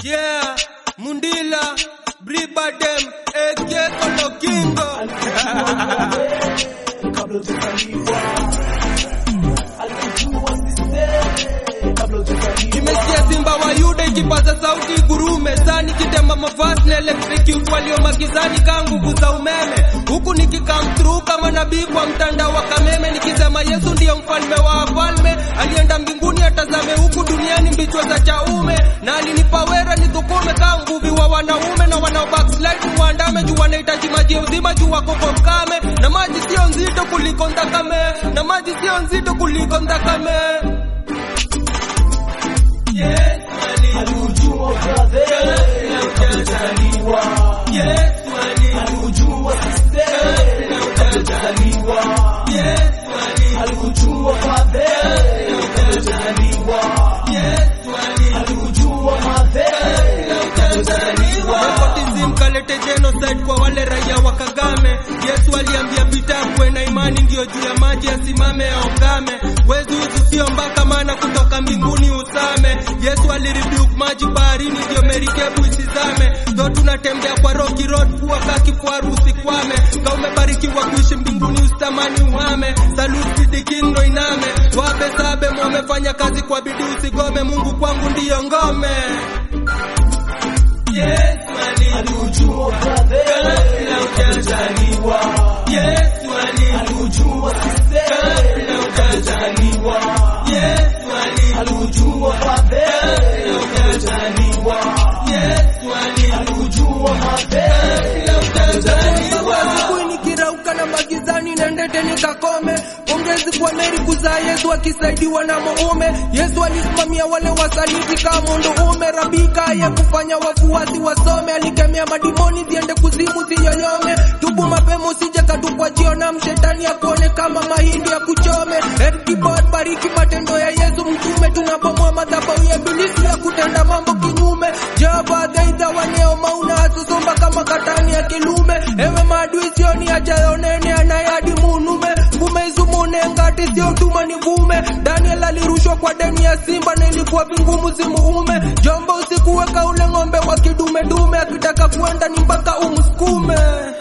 Yeah, Mundila, Bribadem, Eke Kolokingo. kabla hujazaliwa alikujua sisee kabla hujazaliwa Nimesikia simba wa Yuda ikipaza sauti gurume sani kitema mavazi na electric walio magizani kaa nguvu za umeme huku nikikam through kama nabii kwa mtandao wa kameme nikisema Yesu ndiyo mfalme wa wafalme alienda mbinguni atazame huku duniani mbichwa za chaume na alinipa wera nidhukume kaa nguvi wa wanaume na wanao backslide muandame juu wanahitaji maji ya uzima juu wako kwa mkame na maji sio nzito kuliko ndakame na maji sio nzito kuliko ndakame Yes, alikujua brother kabla hujazaliwa alikujua sisee kabla hujazaliwa alikujua father kabla hujazaliwa alikujua mother kabla hujazaliwa Nepotism kalete genocide kwa wale raia wa Kagame. Yesu aliambia Pita kuwe na imani ndio juu ya maji asimame aongame. Wezi hizi sio mbaka maana kutoka mbinguni usame. Yesu aliribuke maji baharini ndio merikebu isizame. Ndo tunatembea kwa Rocky Road kuwa kaki faru usikwame. Ka umebarikiwa kuishi mbinguni usitamani uhame. Salute the king ndo iname. Wape sabe mwamefanya kazi kwa bidii usigome. Mungu kwangu ndiyo ngome. Yes, man. alikujua brother kabla hujazaliwa Yes, man. alikujua sisee kabla hujazaliwa Yes, man. alikujua father kabla hujazaliwa Yes, man. alikujua mother Asubuhi nikirauka na magizani nendete nikakome. Pongezi kwa Meri kuzaa Yesu akisaidiwa na muume. Yesu alisimamia wale wasaliti kama munduume. Rabika ye kufanya wafuasi wasome, alikemea madimoni ziende kuzimu ziyoyome. Tubu mapema usije katupwa jiona mshetani akuone kama mahindi ya kuchome. Erkibod bariki matendo ya Yesu mtume, tunabomoa madhabahu ya ibilisi ya kutenda mambo kinyume. Jehova dhaidha waneo mauna asusumba kama katani ya kilume. Ewe maadui sioni ajaonene anayadi munume ngume izumune ngati sio tuma ni vume. Daniel alirushwa kwa deni ya simba na ilikuwa vingumu zimuume. Jomba usikuweka ule ng'ombe wa kidume dume, akitaka kuenda ni mpaka umsukume.